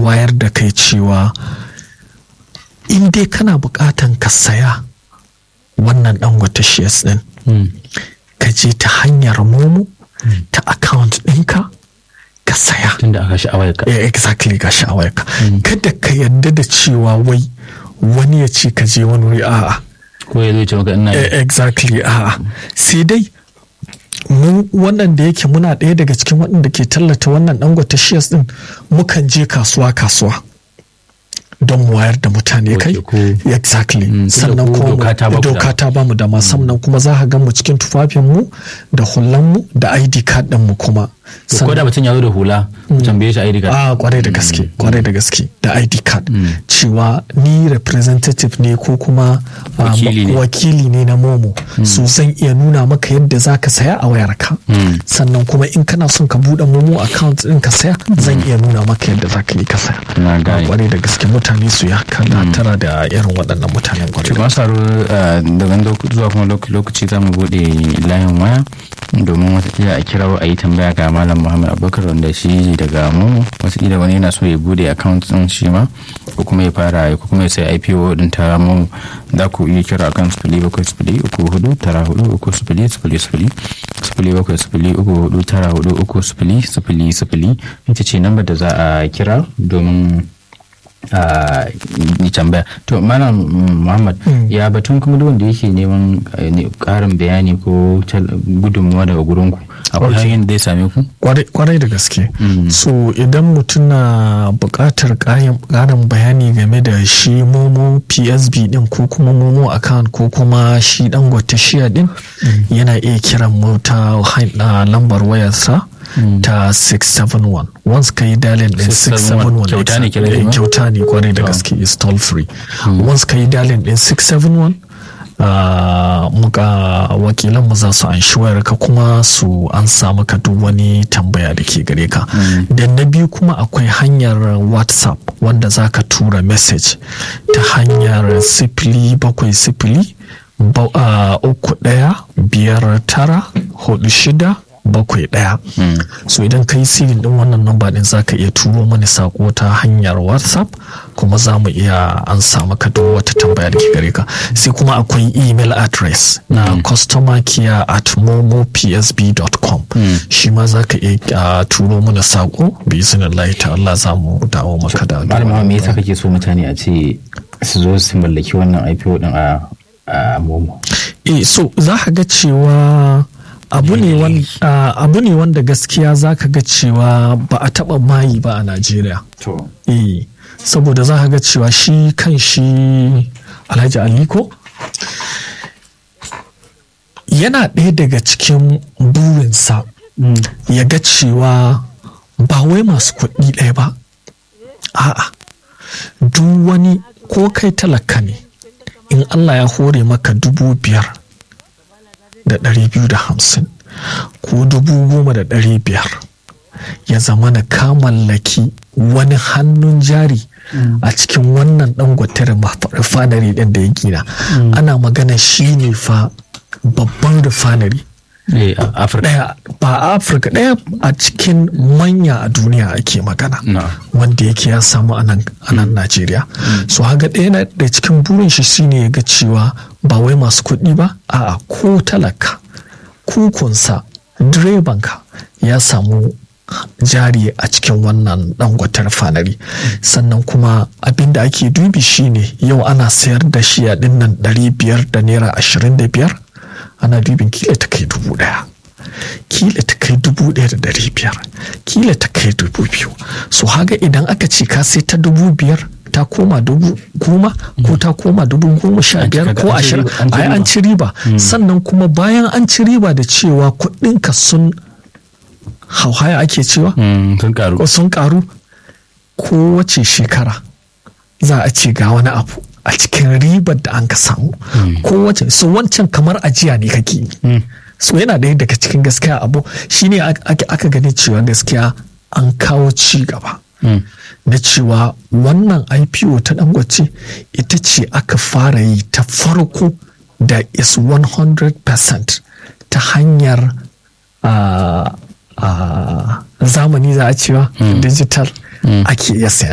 wayar da kai cewa in dai kana bukatan ka saya wannan dangote shares din ka je ta hanyar momo ta account ɗinka ka saya tunda aka sha'awar ka Eh, exactly ga sha'awarka kada ka yadda da cewa wai wani ya ce ka je wani wuri a'a ko ya zai ce maka ina Eh, exactly a'a sai dai mu wannan da yake muna ɗaya daga cikin waɗanda ke tallata wannan dangote shares din mukan je kasuwa kasuwa don mu wayar da mutane kai Ok, ko- exactly Mm, tunda sannan ku kuma mu- doka ta ba ku doka dama. ta ba mu dama sannan kuma za ka gan mu cikin tufafin mu da hullan mu da ID card din mu kuma ko da mutum ya zo da hula ku tambaye shi ID card a kwarai da gaske kwarai da gaske da id card cewa ni representative ne ko kuma um, Wakili ne. wakili ne na momo so zan iya nuna maka yadda za ka saya a wayarka sannan kuma in kana son ka buɗe momo account ɗin ka saya zan iya nuna maka yadda za ka yi ka saya Na A gane. kwarai da gaske mutane su ya kana tara da irin waɗannan mutanen kwarai to da masu haro daga lok- zuwa kuma lok- lokaci za mu bude layin waya domin watakila a kira a yi tambaya ga malam muhammad abubakar wanda shi ne daga mu watakila wani yana so ya bude account din shi ma ko kuma ya fara ko kuma ya sai ipo din ta mu za ku iya kira akan sifili bakwai sifili uku hudu tara hudu uku sifili sifili sifili sifili bakwai sifili uku hudu tara hudu uku sifili sifili sifili ita ce lambar da za a kira domin a yi tambaya to malam mm, muhammad ya batun kuma duk wanda yake neman eh, ne- karin bayani ko tal- gudunmuwa daga gurinku akwai Okay. hanyar da ya same ku kwarai kwarai da gaske so idan mutum na buƙatar ƙarin ƙarin bayani game da shi momo psb din ko kuma momo account ko kuma shi dangote shiya din yana iya kiran mu ta han- a lambar wayarsa ta 671 once ka yi dalin din 671 Kyauta ne kiran eh, shi ma? kyauta ne kwarai da gaske is toll free once ka yi dalin din 671 Uh, muka wakilan mu za su anshi wayarka kuma su an samu ka duk wani tambaya da ke gare ka da na biyu kuma akwai hanyar whatsapp wanda za ka tura message ta hanyar sifili bakwai sifili ba- uh, uku ɗaya biyar tara hudu shida bakwai ɗaya so idan ka yi sirin din wannan namba din za ka iya turo mani sako ta hanyar whatsapp kuma za mu iya an samu ka duk wata tambaya da ke gare ka sai kuma akwai email address na customer care at momopsb.com shi ma za ka iya uh, turo mana sako bi izinin ta Allah za mu dawo maka da malam muhammad me yasa kake so mutane a ce su zo su mallaki wannan ipo din a a momo eh so za ka ga cewa abu ne wan- ah, abu ne wanda gaskiya za ka ga cewa ba a taba mayi ba a najeriya to eh saboda za ka ga cewa shi kan shi alhaji aliko yana ɗaya daga cikin burinsa ya ga cewa ba wai masu kuɗi ɗaya ba a'a duk wani ko kai talaka ne in allah ya hore maka dubu biyar da ɗari biyu da hamsin ko dubu goma da ɗari biyar ya zama na ka mallaki wani hannun jari a cikin wannan dangote refinery ɗin da ya gina ana magana shi ne fa babban refinery eh a afirka ɗaya ba a afirka ɗaya a cikin manya a duniya ake magana na wanda yake ya samu a nan a nan Najeriya. So haga ɗaya na da cikin burin shi shine ya ga cewa ba wai masu kuɗi ba a'a ko talaka kukunsa direbanka ya samu jari a cikin wannan dangwatar fanari sannan kuma abin da ake dubi shine yau ana sayar da shi a dinnan ɗari biyar da naira ashirin da biyar ana dubin kila ta kai dubu ɗaya kila ta kai dubu ɗaya da ɗari biyar kila ta kai dubu biyu so haga idan aka ce ka sai ta dubu biyar ta koma dubu goma ko ta koma dubu goma sha An ci biyar kaga ko an ci ashirin riba- an ci ai an riba. ci riba sannan kuma bayan an ci riba da cewa kuɗinka sun hauhaya ake cewa Mm, sun karu ko sun karu kowace shekara za a ce ga wani abu a cikin ribar da an ka samu kowace so wancan kamar ajiya ne kake yi so yana ɗaya daga cikin gaskiya abu shine ak- ak- aka gani cewa gaskiya an kawo ci gaba na cewa wannan ipo ta dangote ita ce aka fara yi ta farko da is 100% ta hanyar ah, ah, zamani za a cewa digital ake iya sayar